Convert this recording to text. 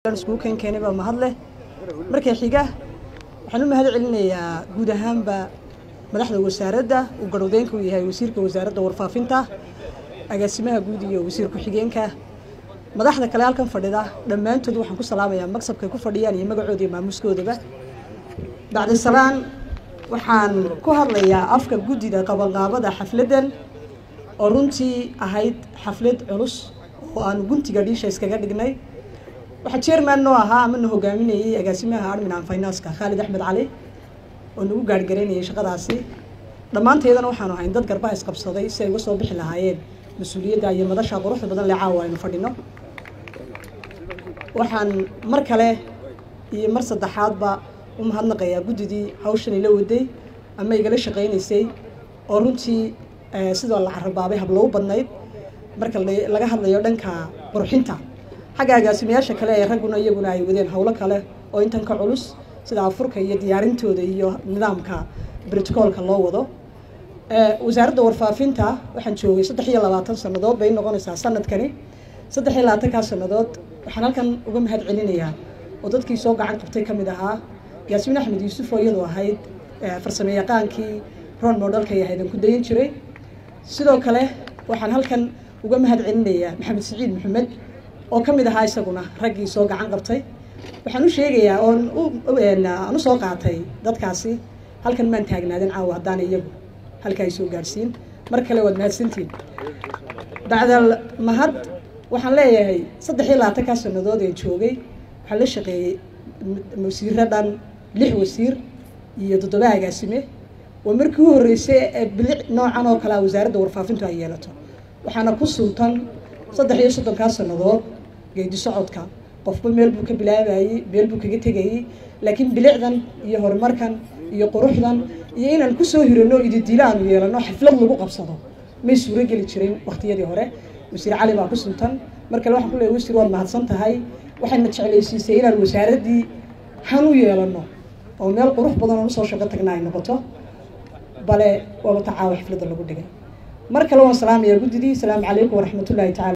iskugu keen keenay baa mahad leh marka xiga waxaan u mahad celinayaa guud ahaanba madaxda wasaaradda uu garowdeynka u yahay wasiirka wasaaradda warfaafinta agaasimaha guud iyo wasiir ku-xigeenka madaxda kale halkan fadhida dhammaantood waxaan ku salaamayaa magsabkay ku fadhiyaan iyo magacooda iyo maamuskoodaba bacdisalaan waxaan ku hadlayaa afka guddida qabanqaabada xafladdan oo runtii ahayd xaflad culus oo aan guntiga dhiisha iskaga dhignay waxaa chairman noo ahaa ama na hogaaminayay agaasimaha admin and finance-ka khaalid axmed cali oo nagu gaarhgaraynayay shaqadaasi dhammaanteedana waxaanu ahayn dad garbaha isqabsaday si ay uga soo bixi lahaayeen mas-uuliyadda iyo madasha quruxda badan lee caawa aynu fadhino waxaan mar kale iyo mar saddexaadba u mahadnaqayaa guddidii hawshan ila waday ama igala shaqaynaysay oo runtii sidoo la carabaabay hablou badnayd marka laga hadlayo dhanka qurxinta xagga agaasimayaasha kale ee ragguna iyaguna ay wadeen howlo kale oo intan ka culus sida afurka iyo diyaarintooda iyo nidaamka brotocoolka loo wado wasaaradda warfaafinta waxaan joogay saddex iyo labaatan sannadood bay noqonaysaa sanadkani saddex iyo labaatankaa sannadood waxaan halkan uga mahad celinayaa oo dadkii soo gacan qabtay ka mid ahaa yaasmiin axmed yuusuf oo iyadu ahayd farsame yaqaankii ron modelkay ahayd aan ku dayan jiray sidoo kale waxaan halkan uga mahad celinayaa maxamed siciid maxamed oo ka mid ahaa isaguna raggii soo gacan qabtay waxaan u sheegayaa oon aan usoo qaatay dadkaasi halkan maan taagnaadan caawa haddaana iyagu halka ay soo gaadhsiin mar kale waad mahadsantiin bacdal mahad waxaan leeyahay saddex iyo labaatankaa sannadood ee joogay waxaan la shaqeeyey wasiiro dhan lix wasiir iyo toddoba agaasime waa markii u horreysay ee bilic noocan oo kalea wasaaradda warfaafintu ay yeelato waxaana ku suntan saddex iyo soddonkaa sannadood geedi socodka qofba meel buu ka bilaabayey meel buu kaga tegayey laakiin bilicdan iyo horumarkan iyo quruxdan iyo inaan kusoo hirano ididila aanu yeelano xaflad lagu qabsado may suuro geli jirin waktiyadii hore wasiir cali baa ku suntan mar kale waxaan ku leeyahy wasiir waad mahadsan tahay waxayna jeclaysiisay inaan wasaaraddii han u yeelano oo meel qurux badan oo usoo shaqo tagna ay noqoto bale waaba tacaawa xafladda lagu dhigay mar kale waan salaamayaa guddidii asalaamu calaykum waraxmatullahi tacala